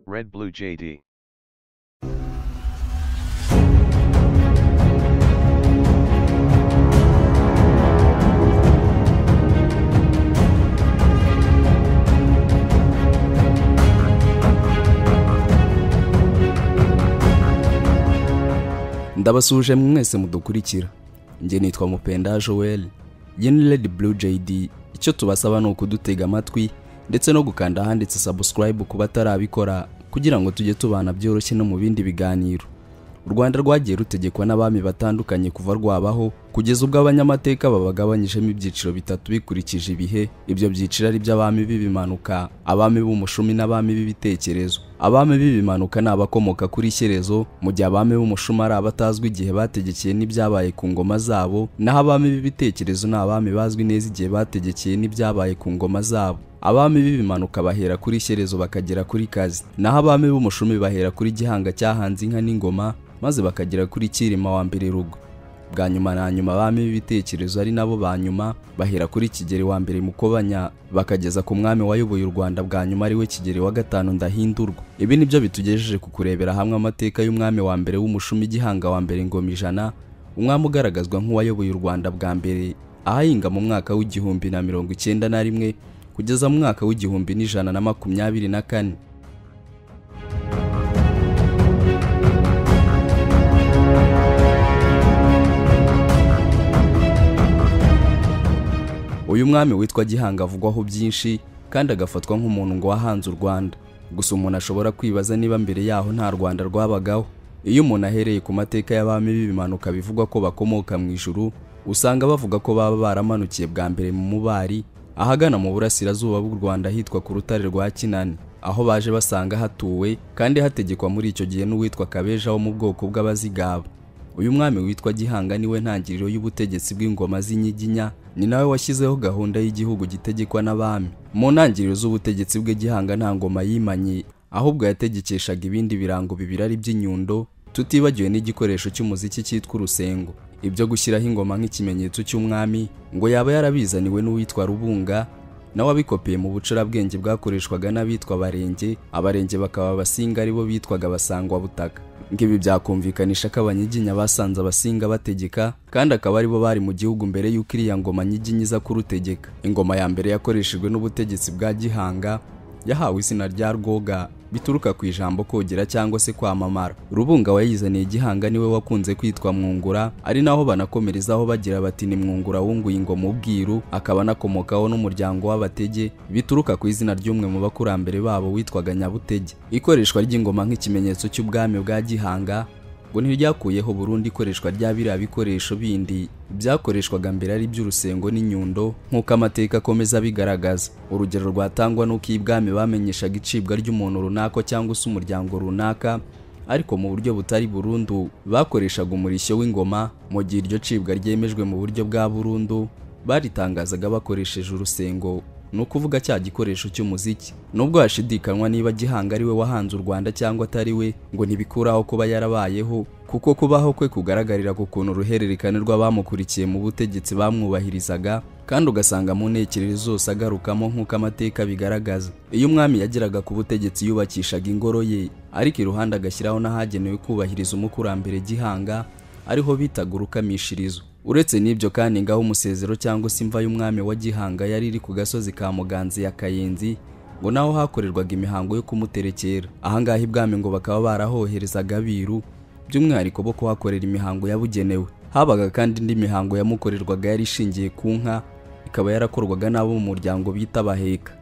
Red Blue JD. ndabasuje mwese mudukurikira njye nitwa mupenda joel general blue jd icyo tubasaba ni ukudutega amatwi ndetse no gukanda ahanditse subscribe ku batarabikora kugira ngo tujye tubana byoroshye no mu bindi biganiro u rwanda rwagiye rutegekwa n'abami batandukanye kuva rwabaho kugeza ubwo abanyamateka babagabanyijemo ibyiciro bitatu bikurikije ibihe ibyo byiciro ari by'abami b'ibimanuka abami b'umushumi n'abami b'ibitekerezo abami b'ibimanuka ni abakomoka kuri shyerezo mu gihe abami b'umushumi ari abatazwi igihe bategekeye n'ibyabaye ku ngoma zabo naho abami b'ibitekerezo ni abami bazwi neza igihe bategekeye n'ibyabaye ku ngoma zabo abami b'ibimanuka bahera kuri shyerezo bakagera kuri kazi naho abami b'umushumi bahera kuri gihanga cyahanze inka n'ingoma maze bakagera kuri cyirima wa mbere rugo bwa nyuma na nyuma abami b'ibitekerezo ari nabo ba nyuma bahera kuri kigeri wa mbere mukobanya bakageza ku mwami wayoboye u rwanda bwa nyuma ariwe kigeri wa gatanu ndahindurwa ibi nibyo bitugejeje ku kurebera hamwe amateka y'umwami wa mbere w'umushumi gihanga wa mbere ngoma ijana umwami ugaragazwa nk'uwayoboye u rwanda bwa mbere ahahinga mu mwaka w'igihumbi na mirongo icyenda na rimwe kugeza mu mwaka w'igihumbi n'ijana na makumyabiri na kane uyu mwami witwa gihanga avugwaho byinshi kandi agafatwa nk'umuntu ngo wahanze u rwanda gusa umuntu ashobora kwibaza niba mbere yaho nta rwanda rwabagaho iyo umuntu ahereye ku mateka y'abami b'ibimanuka bivugwa ko bakomoka mu ijuru usanga bavuga ko baba baramanukiye bwa mbere mu mubari ahagana mu burasirazuba bw'u rwanda hitwa ku rutare rwa kinani aho baje basanga hatuwe kandi hategekwa muri icyo gihe n'uwitwa kabeja wo mu bwoko bw'abazigaba uyu mwami witwa gihanga niwe ntangiriro y'ubutegetsi bw'ingoma z'inyiginya ni nawe washyizeho gahunda y'igihugu gitegekwa n'abami mu ntangiriro z'ubutegetsi bwe gihanga nta ngoma yimanye ahubwo yategekeshaga ibindi birango bibiri ari by'inyundo tutibagiwe n'igikoresho cy'umuziki cyitwa urusengo ibyo gushyiraho ingoma nk'ikimenyetso cy'umwami ngo yaba yarabizaniwe n'uwitwa rubunga nawe abikopeye mu bucurabwenge bwakoreshwaga n'abitwa abarenge abarenge bakaba abasinga aribo bitwaga abasangwa butaka ngibi byakumvikanisha ko abanyiginya basanze abasinga bategeka kandi akaba aribo bari mu gihugu mbere y'uko iriya ngoma nyiginya iza kurutegeka ingoma ya mbere yakoreshejwe n'ubutegetsi bwa gihanga yahawe izina rya rwoga bituruka ku ijambo kogera cyangwa se kwamamara rubunga wayizaniye gihanga niwe wakunze kwitwa mwungura ari naho banakomerezaho bagira bati ni mwungura wunguye ingoma ubwiru akaba anakomokaho n'umuryango w'abatege bituruka ku izina ry'umwe mu bakurambere babo witwaga nyabutege ikoreshwa ry'ingoma nk'ikimenyetso cy'ubwami bwa gihanga ngo ntiryakuyeho burundu ikoreshwa rya biriya bikoresho bindi byakoreshwaga mbere ari iby'urusengo n'inyundo nk'uko amateka akomeza abigaragaza urugero rwatangwa n'uko iyi bwami bamenyeshaga icibwa ry'umuntu runaka cyangwa se umuryango runaka ariko mu buryo butari burundu bakoreshaga umurishyo w'ingoma mu gihe iryo cibwa ryemejwe mu buryo bwa burundu baritangazaga bakoresheje urusengo ni ukuvuga cya gikoresho cy'umuziki nubwo hashidikanywa niba gihanga ari we wahanze u rwanda cyangwa atari we ngo ntibikuraho kuba yarabayeho kuko kubaho kwe kugaragarira ku kuntu uruhererekane rw'abamukurikiye mu butegetsi bamwubahirizaga kandi ugasanga mu ntekerezo zose agarukamo nk'uko amateka bigaragaza iyo umwami yageraga ku butegetsi yubakishaga ingoro ye ariko iruhande agashyiraho n'ahagenewe kubahiriza umukurambere gihanga ariho bitaga urukamishirizo uretse n'ibyo kandi ngaho umusezero cyangwa se imva y'umwami wa gihanga yari iri ku gasozi ka muganzi ya kayenzi ngo naho hakorerwaga imihango yo kumuterekera ahangaha ibwami ngo bakaba barahoherezaga abiru by'umwihariko bo kuhakorera imihango yabugenewe habaga kandi indi mihango yamukorerwaga yari ishingiye ku nka ikaba yarakorwaga n'abo mu muryango bita baheka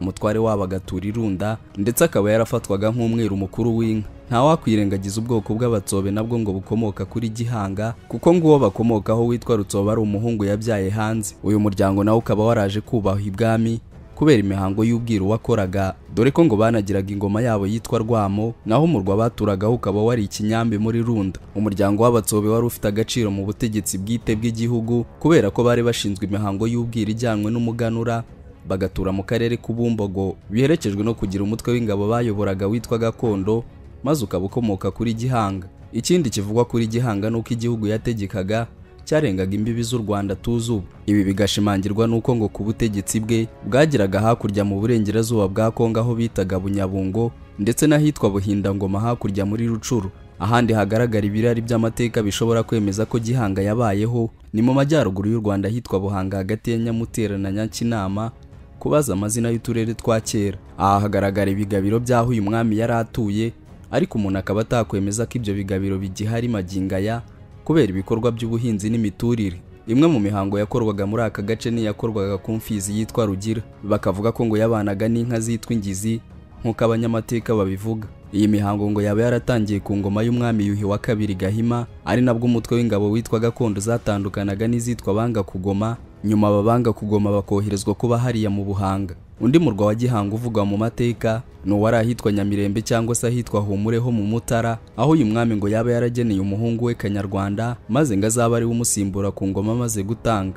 umutware wabo agatura irunda ndetse akaba yarafatwaga nk'umweru mukuru w'inka ntawakwirengagiza ubwoko bw'abatsobe nabwo ngo bukomoka kuri gihanga kuko nguwo bakomokaho witwa rutsobe ari umuhungu yabyaye hanze uyu muryango nawe ukaba waraje kubaha ibwami kubera imihango y'ubwiru wakoraga dore ko ngo banagiraga ingoma yabo yitwa rwamo naho umurwa baturagaho ukaba wari ikinyambi muri runda umuryango w'abatsobe wari ufite agaciro mu butegetsi bwite bw'igihugu kubera ko bari bashinzwe imihango y'ubwiru ijyanywe n'umuganura bagatura mu karere k'ubumbogo biherekejwe no kugira umutwe w'ingabo bayoboraga witwa gakondo maze ukaba ukomoka kuri gihanga ikindi kivugwa kuri gihanga ni uko igihugu yategekaga cyarengaga imbibi z'u rwanda tuzi ubu ibi bigashimangirwa n'uko ngo ku butegetsi bwe bwageraga hakurya mu burengerazuba bwa kongo aho bitaga bunyabungo ndetse n'ahitwa buhindangoma hakurya muri rucuru ahandi hagaragara ibirari by'amateka bishobora kwemeza ko gihanga yabayeho ni mu majyaruguru y'u rwanda ahitwa buhanga hagati ya nyamutera na nyakinama kubaza amazina y'uturere twa kera aha hagaragara ibigabiro by'aho uyu mwami yari atuye ariko umuntu akaba atakwemeza ko ibyo bigabiro bigihari magingaya kubera ibikorwa by'ubuhinzi n'imiturire imwe mu mihango yakorwaga muri aka gace n'iyakorwaga ku mfizi yitwa rugira bakavuga ko ngo yabanaga n'inka zitwa ingizi nk'uko abanyamateka babivuga iyi mihango ngo yaba yaratangiye ku ngoma y'umwami yuhi wa kabiri gahima ari nabwo umutwe w'ingabo witwa gakondo zatandukanaga n'izitwa banga kugoma nyuma ababanga kugoma bakoherezwa kuba hariya mu buhanga undi murwa wa gihanga uvugwa mu mateka ni uwari ahitwa nyamirembe cyangwa se ahitwa humure ho mu mutara aho uyu mwami ngo yaba yarageneye umuhungu we kanyarwanda maze ngo azaba ari we umusimbura ku ngoma amaze gutanga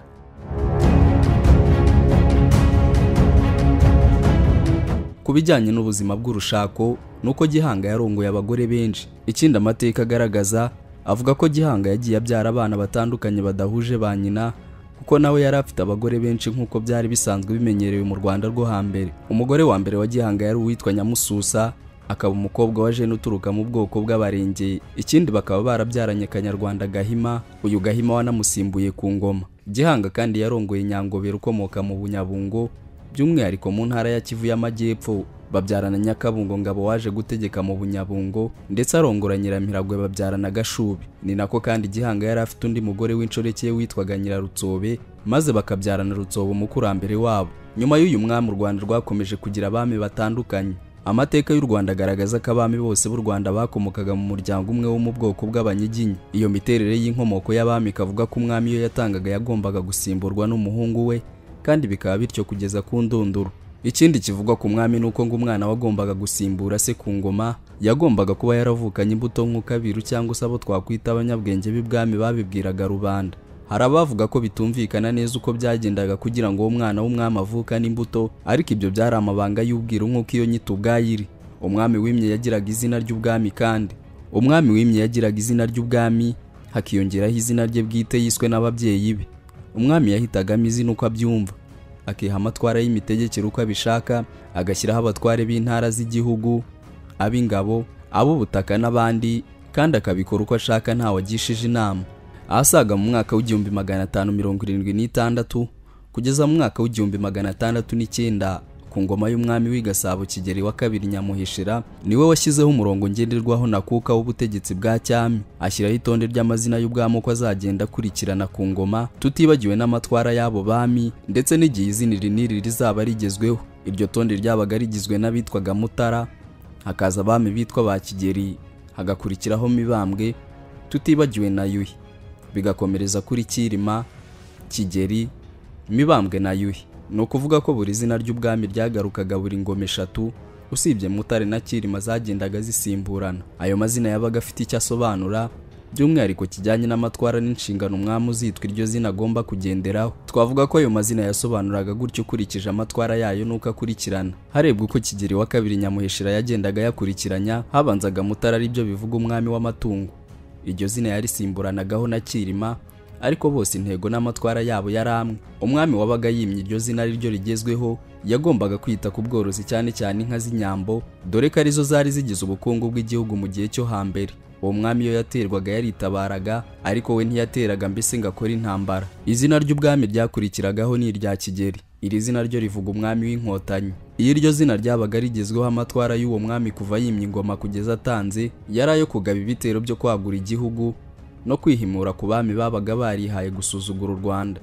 ku bijyanye n'ubuzima bw'urushako ni uko gihanga yarongoye abagore benshi ikindi amateka agaragaza avuga ko gihanga yagiye abyara abana batandukanye badahuje ba nyina kuko nawe yari afite abagore benshi nk'uko byari bisanzwe bimenyerewe mu rwanda rwo hambere umugore wa mbere wa gihanga yari uwitwa nyamususa akaba umukobwa wa jene uturuka mu bwoko bw'abarenge ikindi bakaba barabyaranye kanyarwanda gahima uyu gahima wanamusimbuye ku ngoma gihanga kandi yarongoye nyangobera ukomoka mu bunyabungo by'umwihariko mu ntara ya kivu y'amajyepfo babyarana nyakabungo ngabo waje gutegeka mu bunyabungo ndetse arongora nyiramiragwe babyarana gashubi ni nako kandi gihanga yari afite undi mugore w'inshoreke witwaga nyirarutsobe maze bakabyarana rutsobe umukurambere wabo nyuma y'uyu mwami u rwanda rwakomeje kugira abami batandukanye amateka y'u rwanda agaragaza ko abami bose b'u rwanda bakomokaga mu muryango umwe wo mu bwoko bw'abanyiginya iyo miterere y'inkomoko y'abami ikavuga ko umwami iyo yatangaga yagombaga gusimburwa n'umuhungu we kandi bikaba bityo kugeza ku ndunduro ikindi kivugwa ku mwami ni uko ngo umwana wagombaga gusimbura se ku ngoma yagombaga kuba yaravukanye imbuto nk'ukabiru cyangwa se abo twakwita abanyabwenge b'ibwami babibwiraga rubanda hari abavuga ko bitumvikana neza uko byagendaga kugira ngo uwo mwana w'umwami avukane imbuto ariko ibyo byari amabanga y'ubwiru nk'uko iyo nyito ubwayo iri umwami wimye yagiraga izina ry'ubwami kandi umwami wimye yagiraga izina ry'ubwami hakiyongeraho izina rye bwite yiswe n'ababyeyi be umwami yahitagamo izina uko abyumva akiha amatwara y'imitegekere uko abishaka agashyiraho abatware b'intara z'igihugu ab'ingabo ab'ubutaka n'abandi kandi akabikora uko ashaka ntawagishije inama ahasaga mu mwaka w'igihumbi magana atanu mirongo irindwi n'itandatu kugeza mu mwaka w'igihumbi magana atandatu n'icyenda ku ngoma y'umwami w'igasabo kigeri wa kabiri nyamuhishira niwe washyizeho umurongo ngenderwaho na kuka w'ubutegetsi bwa cyami ashyiraho itonde ry'amazina y'ubwami uko azagenda akurikirana ku ngoma tutibagiwe n'amatwara y'abo bami ndetse n'igihe izina iri n'iri rizaba rigezweho iryo tonde ryabaga rigizwe n'abitwaga mutara hakaza abami bitwa ba kigeri hagakurikiraho mibambwe tutibagiwe na yuhi bigakomereza kuri cyirima kigeri mibambwe na yuhi ni ukuvuga ko buri zina ry'ubwami ryagarukaga buri ngoma eshatu usibye mutare na kirima zagendaga zisimburana ayo mazina yabaga afite icyo asobanura by'umwihariko kijyanye n'amatwara n'inshingano umwami uzitwa iryo zina agomba kugenderaho twavuga ko ayo mazina yasobanuraga gutya ukurikije amatwara yayo n'uko akurikirana harebwa uko kigeri wa kabiri nyamuheshera yagendaga yakurikiranya habanzaga mutara aribyo bivuga umwami w'amatungo iryo zina yarisimburanagaho na kirima ariko bose intego n'amatwara yabo yari amwe umwami wabaga yimye iryo zina ari ryo rigezweho yagombaga kwita ku bworozi cyane cyane inka z'inyambo dore ko arizo zari zigize ubukungu bw'igihugu mu gihe cyo hambere uwo mwami iyo yaterwaga yaritabaraga ariko we ntiyateraga mbese ngo akore intambara izina ry'ubwami ryakurikiragaho ni irya kigeri iri zina ryo rivuga umwami w'inkotanyi iyo iryo zina ryabaga rigezweho amatwara y'uwo mwami kuva yimye ingoma kugeza atanze yari ayo kugaba ibitero byo kwagura igihugu no kwihimura ku bami babaga barihaye gusuzugura u Rwanda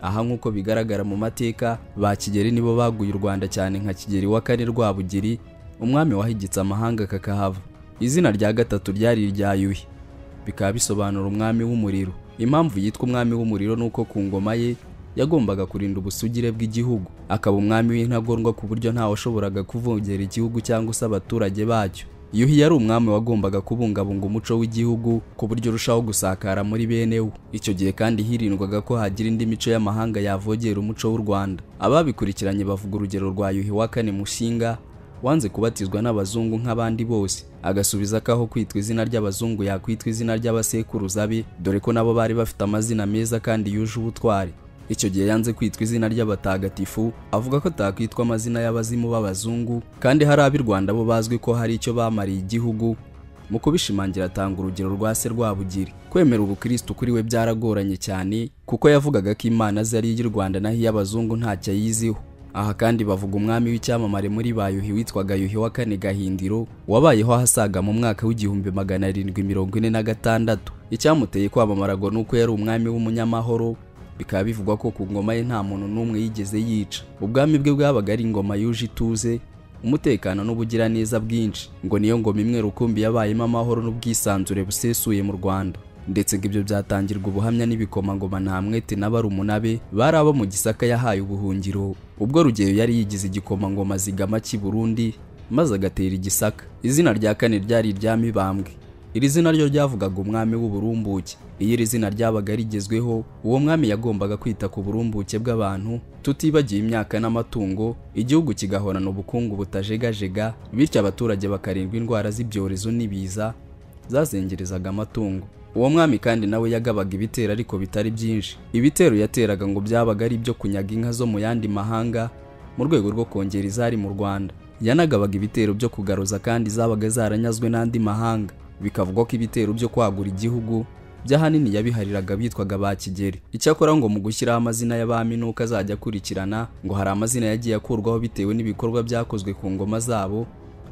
aha nk'uko bigaragara mu mateka ba Kigeli nibo baguye u Rwanda cyane nka Kigeli wa kane Rwabugiri umwami wahigitse amahanga kakahava izina rya gatatu ryari irya Yuhi bikaba bisobanura umwami w'umuriro impamvu yitwa umwami w'umuriro nuko ku ngoma ye yagombaga kurinda ubusugire bw'igihugu akaba umwami w'intagondwa ku buryo ntawe washoboraga kuvogera igihugu cyangwa se abaturage bacyo yuhi yari umwami wagombaga kubungabunga umuco w'igihugu ku buryo urushaho gusakara muri bene wo icyo gihe kandi hirindwaga ko hagira indi mico y'amahanga yavogera umuco w'u rwanda ababikurikiranye bavuga urugero rwa yuhi wa kane mushinga wanze kubatizwa n'abazungu nk'abandi bose agasubiza ko aho kwitwa izina ry'abazungu yakwitwa izina ry'abasekuruza be dore ko nabo bari bafite amazina meza kandi yuje ubutwari icyo gihe yanze kwitwa izina ry'abatagatifu avuga ko atakwitwa amazina y'abazimu b'abazungu kandi hari ab'i rwanda bo bazwi ko hari icyo bamariye igihugu mu kubishimangira atanga urugero rwa se rwabugiri kwemera ubukristo kuri we byaragoranye cyane kuko yavugaga ko imana ze ari iy'i rwanda naho iy'abazungu ntacyo ayiziho aha kandi bavuga umwami w'icyamamare muri bayuhi witwaga yuhi wa kane gahindiro wabayeho ahasaga mu mwaka w'igihumbi magana arindwi mirongo ine na gatandatu icyamuteye kwamamaragwa ni uko yari umwami w'umunyamahoro bikaba bivugwa ko ku ngoma ye nta muntu n'umwe yigeze yica ubwami bwe bwabaga ari ingoma yuje ituze umutekano n'ubugiraneza bwinshi ngo niyo ngoma imwe rukumbi yabayemo amahoro n'ubwisanzure busesuye mu rwanda ndetse ngo ibyo byatangirwa ubuhamya n'ibikomangoma nta mwete n'abarumunave bari abo mu gisaka yahaye ubuhungiro ubwo rugeyo yari yigize igikomangoma zigama cy'i burundi maze agatera igisaka izina rya kane ryari irya mibambwe iri zina ryo ryavugaga umwami w'uburumbuke iyo iri zina ryabaga rigezweho uwo mwami yagombaga kwita ku burumbuke bw'abantu tutibagiye imyaka n'amatungo igihugu kigahorana ubukungu butajegajega bityo abaturage bakarindwa indwara z'ibyorezo n'ibiza zazengerezaga amatungo uwo mwami kandi nawe yagabaga ibitero ariko bitari byinshi ibitero yateraga ngo byabaga ari ibyo kunyaga inka zo mu yandi mahanga mu rwego rwo kongera izari mu rwanda yanagabaga ibitero byo kugaruza kandi zabaga zaranyazwe n'andi mahanga bikavugwa ko ibitero byo kwagura igihugu by'ahanini yabihariraga bitwaga ba kigeri icyakora ngo mu gushyiraho amazina y'abami n'uko azajya akurikirana ngo hari amazina yagiye akurwaho bitewe n'ibikorwa byakozwe ku ngoma zabo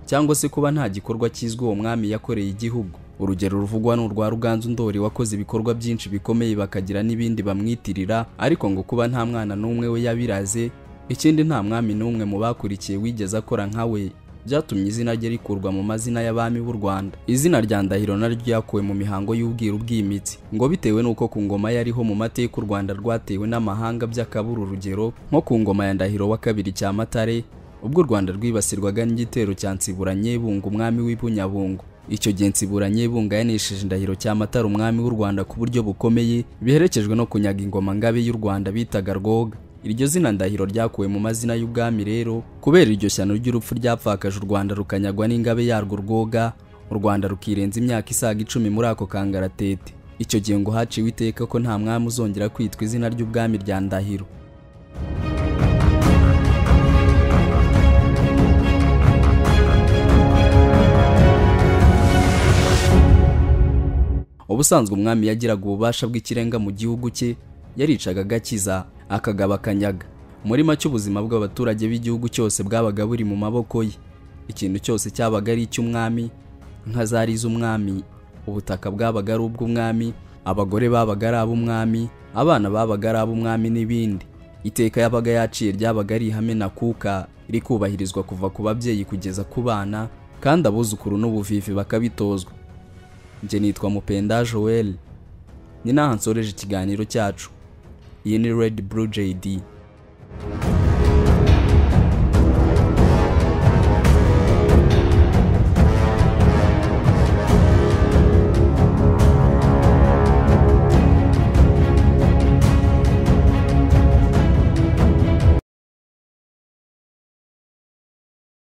cyangwa se kuba nta gikorwa kizwi uwo mwami yakoreye igihugu urugero ruvugwa ni urwa ruganzu ndori wakoze ibikorwa byinshi bikomeye bakagira n'ibindi bamwitirira ariko ngo kuba nta mwana n'umwe we yabiraze ikindi nta mwami n'umwe mu bakurikiye wigeze akora nka we byatumye izina rye rikurwa mu mazina y'abami b'u Rwanda. Izina rya Ndahiro naryo ryakuwe mu mihango y'ubwiru bw'imitsi ngo bitewe n'uko ku ngoma yariho mu mateka u Rwanda rwatewe n'amahanga by'akabura urugero nko ku ngoma ya Ndahiro wa kabiri cya Matare ubwo u Rwanda rwibasirwaga n'igitero cya Nsiburanyebunga umwami w'i Bunyabungo. Icyo gihe Nsiburanyebunga yanesheje Ndahiro cya Matare umwami w'u Rwanda ku buryo bukomeye biherekejwe no kunyaga ingoma ngabe y'u Rwanda bitaga Rwoga. iryo zina ndahiro ryakuwe mu mazina y'ubwami rero kubera iryo shyano ry'urupfu ryapfakaje u rwanda rukanyagwa n'ingabe yarwo rwoga u rwanda rukirenza imyaka isaga icumi muri ako kangaratete icyo gihe ngo haciwe iteka ko nta mwami uzongera kwitwa izina ry'ubwami rya ndahiro ubusanzwe umwami yagiraga ububasha bw'ikirenga mu gihugu cye yaricaga agakiza akagaba akanyaga muri make ubuzima bw'abaturage b'igihugu cyose bwabaga buri mu maboko ye ikintu cyose cyabaga ari icy'umwami nka zari iz'umwami ubutaka bwabaga ari ubw'umwami abagore babaga ari ab'umwami abana babaga ari ab'umwami n'ibindi iteka yabaga yaciye ryabaga ari ihame nakuka rikubahirizwa kuva ku babyeyi kugeza ku bana kandi abuzukuru n'ubuvivi bakabitozwa njye nitwa mupenda joel ni n'aha nsoreje ikiganiro cyacu iyi ni redi buru jedi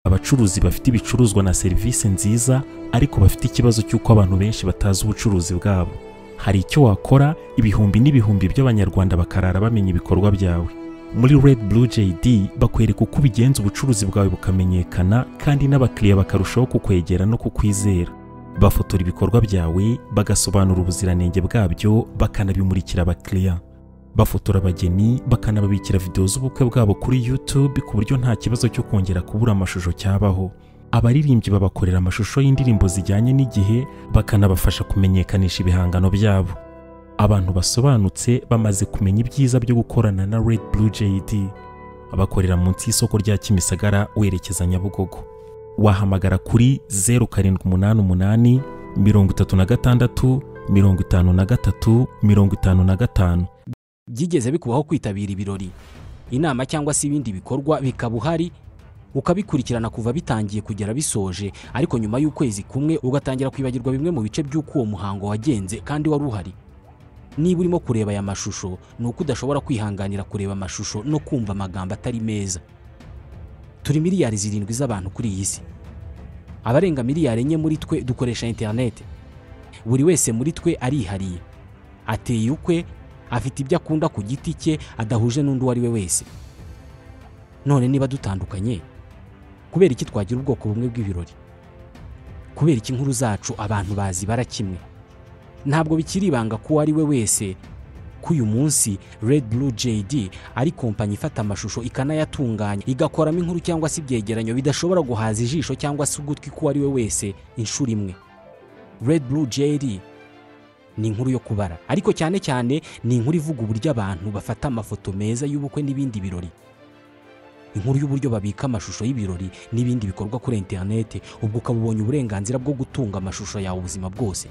abacuruzi bafite ibicuruzwa na serivisi nziza ariko bafite ikibazo cy'uko abantu benshi batazi ubucuruzi bwabo hari icyo wakora ibihumbi n'ibihumbi by'abanyarwanda bakarara bamenya ibikorwa byawe muri red blue jd bakwereka uko ubigenza ubucuruzi bwawe bukamenyekana kandi n'abakiriya bakarushaho kukwegera no kukwizera bafotora ibikorwa byawe bagasobanura ubuziranenge bwabyo bakanabimurikira abakiriya bafotora abageni bakanababikira videwo z'ubukwe bwabo kuri youtube ku buryo nta kibazo cyo kongera kubura amashusho cyabaho abaririmbyi babakorera amashusho y'indirimbo zijyanye n'igihe bakanabafasha kumenyekanisha ibihangano byabo abantu basobanutse bamaze kumenya ibyiza byo gukorana na red blue jd bakorera munsi y'isoko rya kimisagara werekeza nyabugogo wahamagara kuri zeru karindwi umunani umunani mirongo itatu na gatandatu mirongo itanu na gatatu mirongo itanu na gatanu byigeze bikubaho kwitabira ibirori inama cyangwa se ibindi bikorwa bikaba uhari ukabikurikirana kuva bitangiye kugera bisoje ariko nyuma y'ukwezi kumwe ugatangira kwibagirwa bimwe mu bice by'uko uwo muhango wagenze kandi wari uhari niba urimo kureba aya mashusho ni uko udashobora kwihanganira kureba amashusho no kumva amagambo atari meza turi miliyari zirindwi z'abantu kuri iyi si abarenga miliyari enye muri twe dukoresha interineti buri wese muri twe arihariye ateye ukwe afite ibyo akunda ku giti cye adahuje n'undi uwo ari we wese none niba dutandukanye kubera iki twagira ubwoko bumwe bw'ibirori kubera iki inkuru zacu abantu bazi bara kimwe ntabwo bikiri ibanga ko uwo ari we wese ko uyu munsi Red Blue JD ari kompanyi ifata amashusho ikanayatunganya igakoramo inkuru cyangwa se ibyegeranyo bidashobora guhaza ijisho cyangwa se ugutwi k'uwo ari we wese inshuro imwe Red Blue JD ni inkuru yo kubara ariko cyane cyane ni inkuru ivuga uburyo abantu bafata amafoto meza y'ubukwe n'ibindi birori inkuru y'uburyo babika amashusho y'ibirori n'ibindi bikorwa kuri interineti ubwo ukaba ubonye uburenganzira bwo gutunga amashusho yawe ubuzima bwose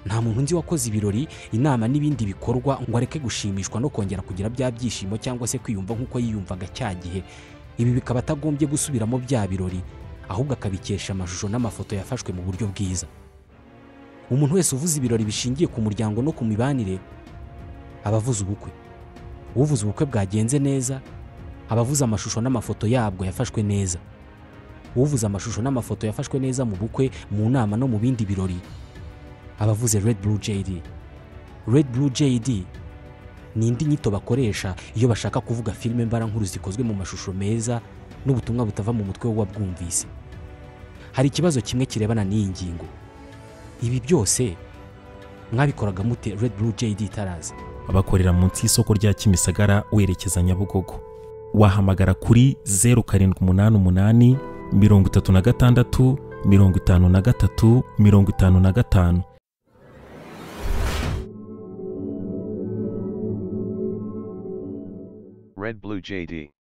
nta muntu nzi wakoze ibirori inama n'ibindi bikorwa ngo areke gushimishwa no kongera kugira bya byishimo cyangwa se kwiyumva nk'uko yiyumvaga cya gihe ibi bikaba atagombye gusubiramo bya birori ahubwo akabikesha amashusho n'amafoto yafashwe mu buryo bwiza umuntu wese uvuze ibirori bishingiye ku muryango no ku mibanire aba avuze ubukwe uvuze ubukwe bwagenze neza aba avuze amashusho n'amafoto yabwo yafashwe neza uvuze amashusho n'amafoto yafashwe neza mu bukwe mu nama no mu bindi birori abavuze Red Blue JD. Red Blue JD ni indi nyito bakoresha iyo bashaka kuvuga filime mbarankuru zikozwe mu mashusho meza n'ubutumwa butava mu mutwe w'uwabwumvise. Hari ikibazo kimwe kirebana n'iyi ngingo. Ibi byose mwabikoraga mute Red Blue JD itaraza? bakorera munsi y'isoko rya Kimisagara werekeza Nyabugogo. Wahamagara kuri zeru karindwi umunani umunani mirongo itatu na gatandatu mirongo itanu na gatatu mirongo itanu na gatanu. Red Blue JD.